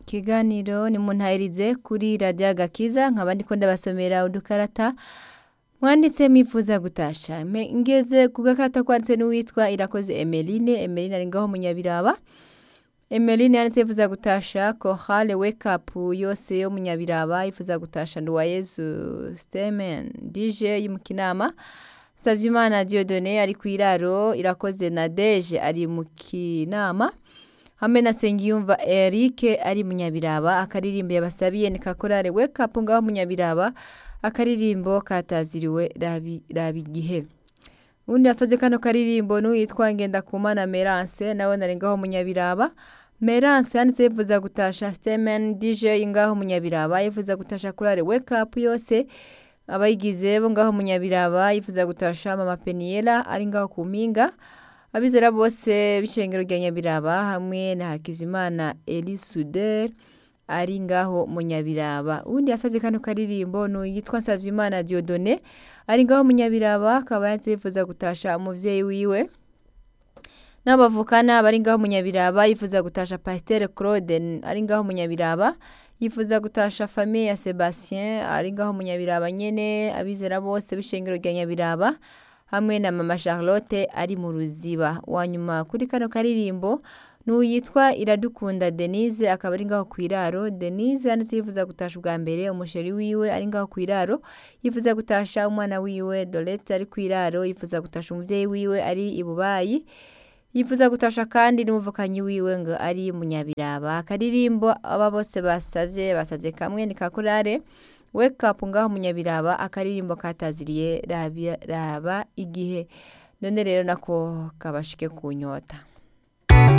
ikiganiro ni muntahirize kuri radiyo agakiza nkaba ndiko ndabasomera udukarata mwanditse mwifuza gutasha Me- ngeze ku gakarata kwanditswe n'uwitwa irakoze emeline emeline ari ngaho munyabiraba emeline yanditse yifuza gutasha kohale wake up yose yo munyabiraba yifuza gutasha nduwayezu stemen dj y'umukinama Savyimana Dieudonné ari ku iraro irakoze na Deje ari mu kinama hamwe na Sengiyumva Eric ari munyabiraba akaririmbo yabasabiye ni kakorare wake up ngaho munyabiraba akaririmbo kataziriwe rabi, rabi gihe undi yasabye kano karirimbo n'uwitwa Ngendakumana Merance nawe nari ngaho munyabiraba Merance yanditse yifuza gutasha Stemen DJ ngaho munyabiraba yifuza gutasha kurare wake up yose abayigize bo ngaho munyabiraba yifuza gutasha mama Peniela ari ngaho ku mpinga abizera bose b'icengero rya nyabiraba hamwe na Hakizimana Eli Suder ari ngaho munyabiraba undi yasabye kano karirimbo ni yitwa Savyimana Dieudonné ari ngaho munyabiraba akaba yifuza gutasha umuvyeyi wiwe n'abavukana bari ngaho munyabiraba yifuza gutasha Pasteur Claude ari ngaho munyabiraba yifuza gutasha famille ya Sebastien ari ngaho munyabiraba nyene abizera bose b'ishengero rya nyabiraba hamwe na mama Charlotte ari mu ruziba wanyuma kuri kano karirimbo n'uyitwa Iradukunda Denise akaba ari ngaho kwiraro Denise yanditse yifuza gutasha ubwa mbere umusheri wiwe ari ngaho kwiraro yifuza gutasha umwana wiwe Dolette ari kwiraro yifuza gutasha umuvyeyi wiwe ari ibubayi yifuza gutasha kandi n'umuvukanyi wiwe ngo ari munyabiraba akaririmbo aba bose basavye basavye kamwe ni kakorare wake up ngaho munyabiraba akaririmbo kataziriye raba, raba igihe none rero nako kabashike kunyota